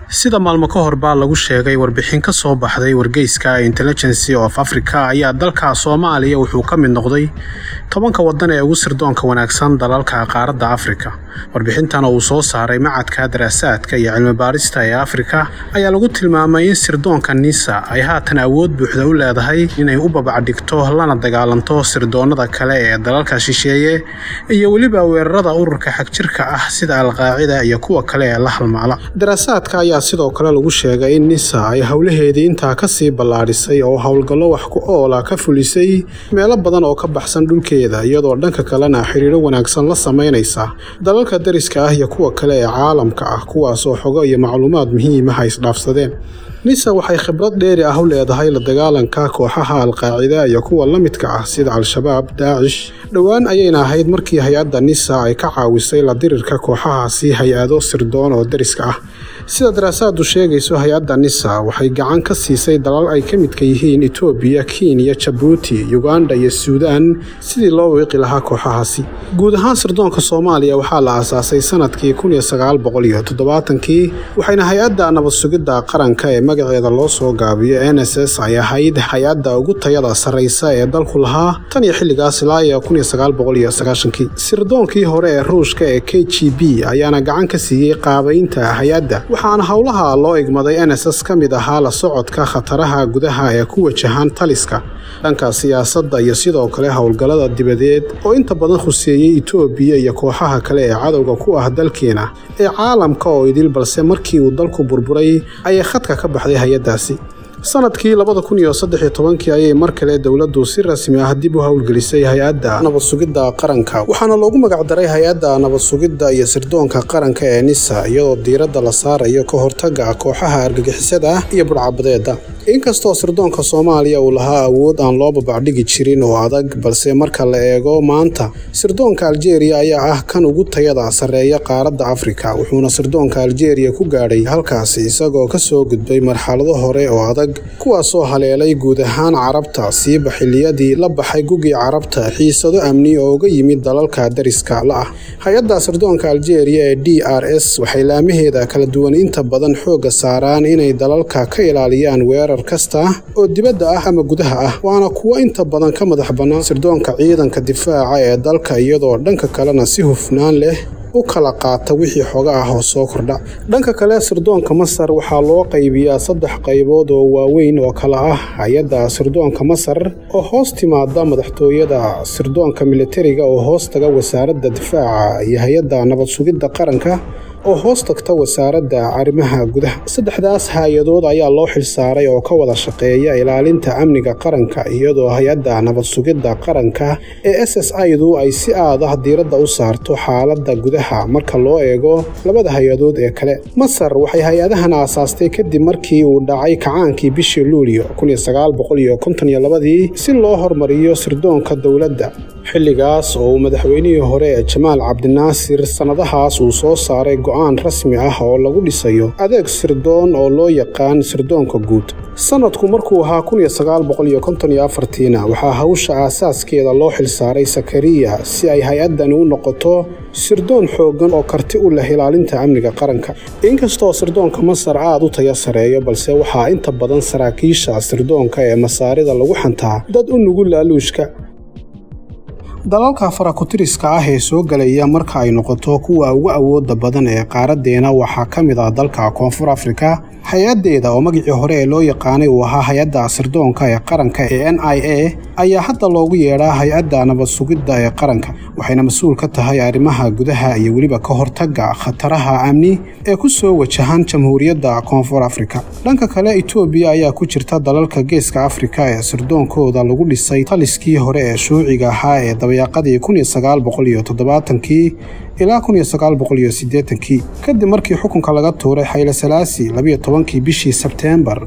sida maalmo ka hor baa lagu sheegay warbixin ka soo baxday wargeyska intelligency of africa ayaa dalka soomaaliya wuxuu ka mid noqday tobanka waddan ee ugu sirdoonka wanaagsan dalalka qaaradda afrika warbixintan uu soo saaray macadka daraasaadka iyo cilmibaarista ee afrika ayaa lagu tilmaamay in sirdoonka nisa ay haatan awood buuxda u leedahay inay u babacdhigto lana dagaalanto sirdoonnada kale ee dalalka shisheeye iyo weliba weerarada ururka xagjirka ah sida alqaacida iyo kuwa kale ee la halmaala daraasaadka ayaa sidoo kale lagu sheegay in nisa ay howlaheedii intaa kasii ballaadhisay oo howlgallo wax ku oola ka fulisay meelo badan oo ka baxsan dhulkeeda iyadoo dhanka kalena xiriiro wanaagsan la samaynaysa dalalka dariska ah iyo kuwa kale ee caalamka ah kuwaasoo xogo iyo macluumaad muhiimaha isdhaafsadeen nisa waxay khibrad dheeri ah u leedahay la dagaalanka kooxaha alqaacida iyo kuwa la midka ah sida al-shabaab daacish dhowaan ayayna ahayd markii hay-adda nisa ay ka caawisay la dirirka kooxahaasi hay-ado sirdoon oo dariska ah sida daraasaadu sheegayso hay-adda nisa waxay gacan ka siisay dalal ay ka midka yihiin etoobiya kenya jabuuti uganda iyo suudaan sidii loo wiiqi lahaa kooxahaasi guud ahaan sirdoonka soomaaliya waxaa la aasaasay sanadkii kii waxayna hay-adda nabad sugidda qaranka ee magaceeda loo soo gaabiyo n s s ay ahayd hay-adda ugu tayada sarraysa ee dalku lahaa tan iyo xilligaas ilaa iyo kii sirdoonkii hore ee ruushka ee k g b ayaana gacan ka siiyey qaabaynta hay-adda waxaana howlaha loo igmaday n s s ka mid ahaa la socodka khataraha gudaha ee ku wajahan taliska dhanka siyaasadda iyo sidoo kale howlgallada dibadeed oo inta badan khuseeyey etoobiya iyo kooxaha kale ee cadowga ku ah dalkeena ee caalamka oo idil balse markii uu dalku burburay ayay khadka ka baxday hay-addaasi sanadkii kii ayay mar kale dowladdu si rasmi ah dib u howlgelisay hay-adda nabad sugidda qaranka waxaana loogu magacdaray hay-adda nabad sugidda iyo sirdoonka qaranka ee nisa iyadoo diiradda la saarayo ka hortaga kooxaha argagixisada ah iyo budhcabadeeda inkastoo sirdoonka soomaaliya uu lahaa awood aan loo babacdhigi jirin oo adag balse marka la eego maanta sirdoonka aljeeriya ayaa ah kan ugu tayada sarreeya qaaradda afrika wuxuuna sirdoonka aljeeriya ku gaadhay halkaasi isagoo ka soo gudbay marxalado hore oo adag kuwaasoo haleelay guud ahaan carabta siiba xilliyadii la baxay gugii carabta xiisado amni oo uga yimid dalalka dariska la ah hay-adda sirdoonka aljeeriya ee d r s waxay laamaheeda kala duwan inta badan xoogga saaraan inay dalalka ka ilaaliyaan weerar kasta oo dibadda ah ama gudaha ah waana kuwo inta badan ka madax bannaan sirdoonka ciidanka difaaca ee dalka iyadoo dhanka kalena si hufnaan leh u kala qaata wixii xoga ah oo soo kordha dhanka kale sirdoonka masar waxaa loo qaybiyaa saddex qaybood oo waaweyn oo kala ah hay-adda sirdoonka masar oo hoos timaada madaxtooyada sirdoonka militariga oo hoos taga wasaaradda difaaca iyo hay-adda nabad sugidda qaranka oo hoos tagta wasaaradda arrimaha gudaha saddexdaas hay-adood ayaa loo xilsaaray oo ka wada shaqeeya ilaalinta amniga qaranka iyadoo hay-adda nabad sugidda qaranka ee s s idu ay si aad ah diiradda u saarto xaaladda gudaha marka loo eego labada hay-adood ee kale masar waxay hay-adahan aasaastay kadib markii uu dhacay kacaankii bishii luulyo si loo hormariyo sirdoonka dowladda xilligaas oo uu madaxweynihii hore ee jamaal cabdinaasir sannadahaas uu soo saaray go-aan rasmi ah oo lagu dhisayo adeeg sirdoon oo loo yaqaan sirdoonka guud sanadku markuu ahaa waxaa hawsha aasaaskeeda loo xilsaaray sakariya si ay hay-addani u noqoto sirdoon xooggan oo karti u leh ilaalinta amniga qaranka inkastoo sirdoonka masar aad u taya sareeyo balse waxaa inta badan saraakiisha sirdoonka ee masaarida lagu xantaa dad u nugul laaluushka dalalka farakutiriska ah ee soo gelaya marka ay noqoto kuwa ugu awooda badan ee qaaradeena waxaa ka mid ah dalka koonfur afrika hay-addeeda oo magicii hore ee loo yaqaanay uu ahaa hay-adda sirdoonka ee qaranka ee n i a ayaa hadda loogu yeedhaa hay-adda nabad sugidda ee qaranka waxayna mas-uul ka tahay arrimaha gudaha iyo weliba ka hortagga khataraha amni ee ku soo wajahan jamhuuriyadda koonfur afrika dhanka kale etoobiya ayaa ku jirta dalalka geeska afrika ee sirdoonkooda lagu dhisay taliskii hore ee shuuciga ahaa ee dabayaaqadii kii ilaa kii kadib markii xukunka laga tuuray xayle salaasi kii bishii sebteembar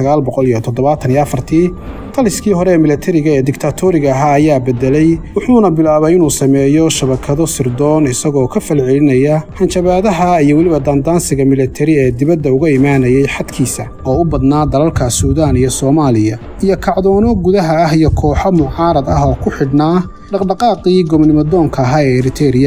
taliskii hore ee milatariga ee diktaatoriga ahaa ayaa bedelay wuxuuna bilaabay inuu sameeyo shabakado sirdoon isagoo ka falcelinaya hanjabaadaha iyo weliba daandaansiga milatari ee dibadda uga imaanayay xadkiisa oo u badnaa dalalka suudaan iyo soomaaliya iyo kacdoono gudaha ah iyo kooxo mucaarad ah oo ku xidhnaa dhaqdhaqaaqii gobnimodoonka ahaa ee eritereya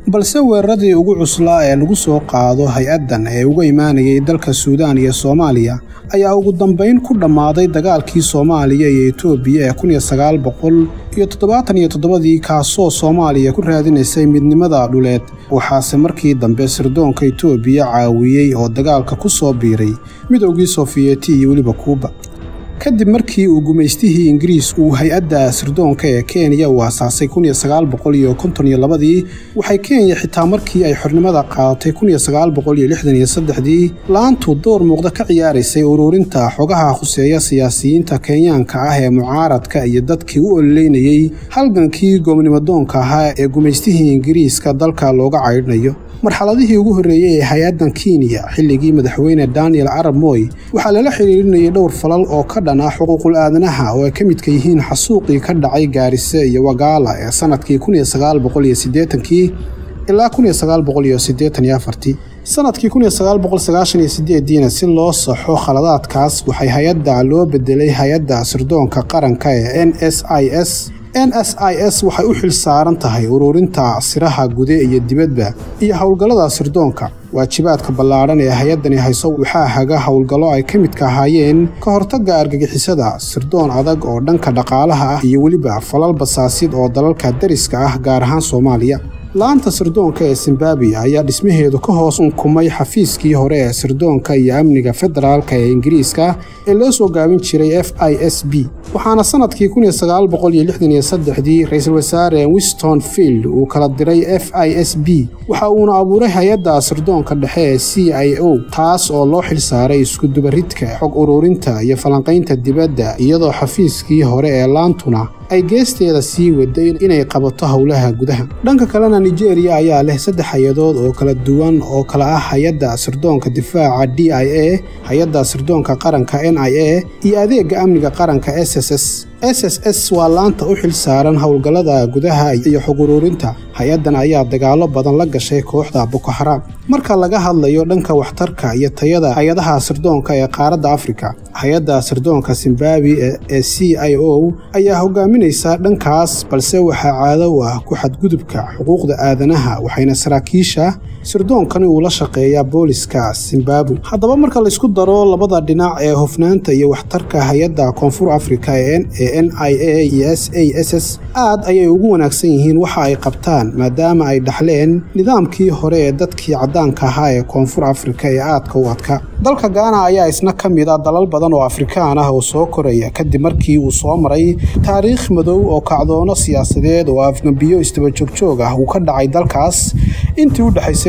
balse weeraradii ugu cuslaa ee lagu soo qaado hay-addan ee uga imaanayay dalka suudaan iyo soomaaliya ayaa ugu dambayn ku dhammaaday dagaalkii soomaaliya iyo etoobiya ee kun iyo sagaal boqol iyo toddobaatan iyo toddobadii kaasoo soomaaliya ku raadinaysay midnimada dhuleed waxaase markii dambe sirdoonka etoobiya caawiyey oo dagaalka ku soo biiray midowgii sofiyeeti iyo weliba kuuba kadib markii uu gumaystihii ingiriis uu hay-adda sirdoonka ee kenya uu asaasay kun iyo sagaal boqol iyo konton iyo labadii waxay kenya xitaa markii ay xornimada qaadatay kun iyo sagaal boqol iyo lixdan iyo saddexdii la-aantu door muuqda ka ciyaaraysay ururinta xogaha khuseeya siyaasiyiinta kenyaanka ah ee mucaaradka iyo dadkii u ololeynayey halgankii goobnimadoonka ahaa ee gumaystihii ingiriiska dalka looga caydhnayo marxaladihii ugu horreeyey ee hay-addan kenya xilligii madaxweyne daniel arab moy waxaa lala xiriirinayay dhowr falal oo ka dhan ah xuquuqul aadanaha oo ay ka midka yihiin xasuuqii ka dhacay gaarise iyo wagaala ee sannadkii kun iyo sagaal boqol iyo siddeetankii ilaa kun iyo sagaal boqol iyo siddeetan iyo afartii sannadkii kun iyo sagaal boqol sagaashan iyo sideediina si loo saxo khaladaadkaas waxay hay-adda loo bedelay hay-adda sirdoonka qaranka ee n s i s n s i s waxay u xil saaran tahay ururinta siraha gude iyo dibadba iyo howlgallada sirdoonka waajibaadka ballaadhan ee hay-addani hayso waxaa haga howlgallo ay ka midka ahaayeen ka hortagga argagixisada sirdoon adag oo dhanka dhaqaalaha ah iyo weliba falal basaasid oo dalalka dariska ah gaar ahaan soomaaliya la-anta sirdoonka ee zimbabwe ayaa dhismaheedu ka hoos unkumay xafiiskii hore ee sirdoonka iyo amniga federaalka ee ingiriiska ee loo soo gaabin jiray f i s b waxaana sannadkii kun iyo sagaal boqol iyo lixdan iyo saddexdii ra-iisul wasaare winston field uu kala diray f i s b waxa uuna abuuray hay-adda sirdoonka dhexe ee c i o taas oo loo xil saaray iskudubaridka xog ururinta iyo falanqaynta dibadda iyadoo xafiiskii hore ee laantuna ay geesteeda sii waday inay qabato howlaha gudaha dhanka kalena nigeria ayaa leh saddex hay-adood oo kala duwan oo kala ah hay-adda sirdoonka difaaca d i a hay-adda sirdoonka qaranka n i a iyo adeega amniga qaranka s s s s s s waa laanta u xil saaran howlgallada gudaha iyo xog uruurinta hay-addan ayaa dagaallo badan la gashay kooxda boko xaraam marka laga hadlayo dhanka waxtarka iyo tayada hay-adaha sirdoonka ee qaaradda afrika hay-adda sirdoonka zimbabwe ee c i o ayaa hogaaminaysa dhankaas balse waxaa caado u ah ku xadgudubka xuquuqda aadanaha waxayna saraakiisha sirdoonkani uu la shaqeeyaa booliska zimbabwe haddaba marka laysku daro labada dhinac ee hofnaanta iyo waxtarka hay-adda koonfur afrika ee n i a iyo s a s s aad ayay ugu wanaagsan yihiin waxa ay qabtaan maadaama ay dhaxleen nidaamkii hore ee dadkii caddaanka ahaa ee koonfur afrika ee aadka u adka dalka gaana ayaa isna ka mid a dalal badan oo afrikaan ah oo soo koraya kadib markii uu soo maray taariikh madow oo kacdoono siyaasadeed oo afgambiyo isdabajoogjoog ah uu ka dhacay dalkaas intii u dhexaysay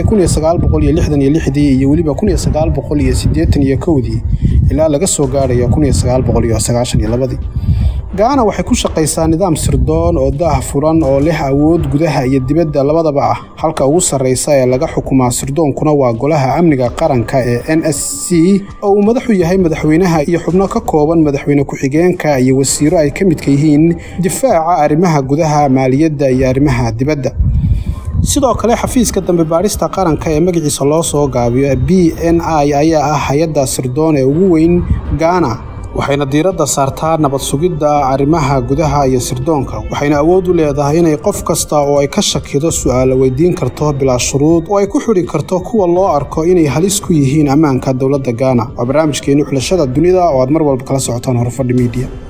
dii iyo weliba dii ilaa laga soo gaarayo dii gaana waxay ku shaqaysaa nidaam sirdoon oo daah furan oo leh awood gudaha iyo dibadda labadaba ah halka ugu sarraysa ee laga xukumaa sirdoonkuna waa golaha amniga qaranka ee n s c oo uu madaxu yahay madaxweynaha iyo xubno ka kooban madaxweyne ku-xigeenka iyo wasiiro ay ka midka yihiin difaaca arrimaha gudaha maaliyadda iyo arrimaha dibadda sidoo kale xafiiska dambe baadhista qaranka ee magaciisa loo soo gaabiyo b n i ayaa ah hay-adda sirdoon ee ugu weyn gaana waxayna diiradda saartaa nabad sugidda arrimaha gudaha iyo sirdoonka waxayna awood u leedahay inay qof kasta oo ay ka shakido su'aalo weydiin karto bilaa shuruud oo ay ku xidhi karto kuwa loo arko inay halis ku yihiin ammaanka dowladda gaana waa barnaamijkeenni xulashada dunida oo aad mar walba kala socotaan horfadhi miidiya